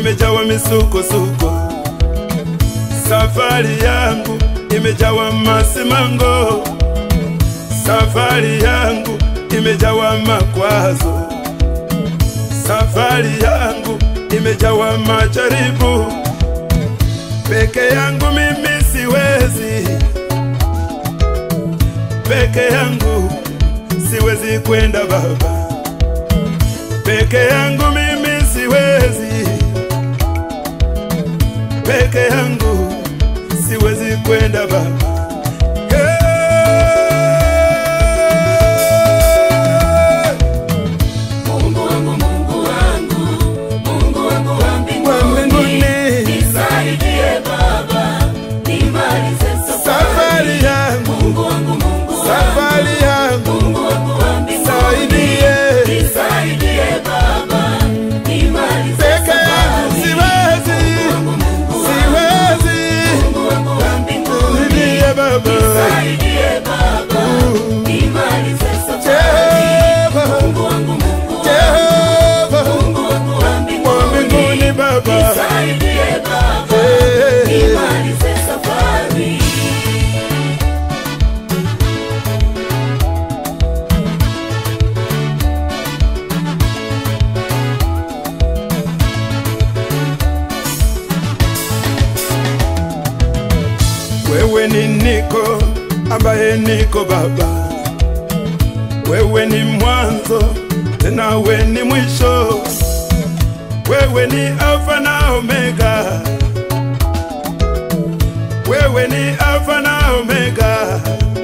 imejawa misukosuko, safari yangu imejawa masimango, safari yangu imejawa makwazo, safari yangu imejawa majaribu. Peke yangu mimi siwezi, peke yangu siwezi kwenda Baba, peke yangu mimi siwezi, peke yangu siwezi kwenda Baba. Hey! Mungu wangu, Mungu wangu, Mungu wangu wa Wa mbinguni, mbinguni, nisaidie Baba, nimalize safari. safari yangu, Mungu wangu, Mungu wangu, safari yangu, Mungu wangu wa mbinguni, saidie. nisaidie Baba, nimalize Peke yangu safari. siwezi, siwezi, Mungu wangu wa mbinguni, saidie Baba. nisaidie Baba, nimalize safari. Jehova, Mungu wangu, Mungu wangu, Jehova, Mungu wangu wa wa mbinguni, mbinguni Baba. nisaidie Baba, Hey. nimalize safari. Wewe ni niko ambaye niko Baba, wewe ni mwanzo tena we ni mwisho, wewe ni Alfa na Omega, wewe ni Alfa na Omega.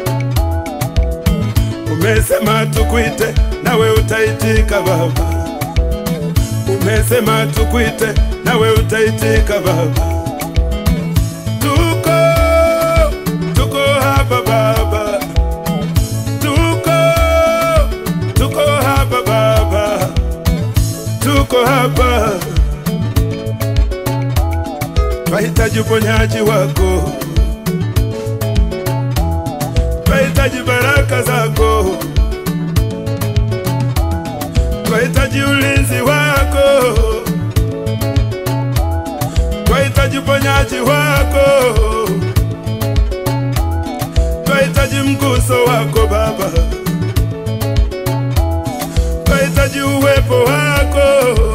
Umesema tukuite nawe utaitika Baba, umesema tukuite nawe utaitika Baba. Tuko, tuko hapa Baba, tuko, tuko hapa Baba, tuko hapa, twahitaji uponyaji wako, twahitaji baraka zako, twahitaji ulinzi wako twahitaji uponyaji wako, twahitaji mguso wako Baba, twahitaji uwepo wako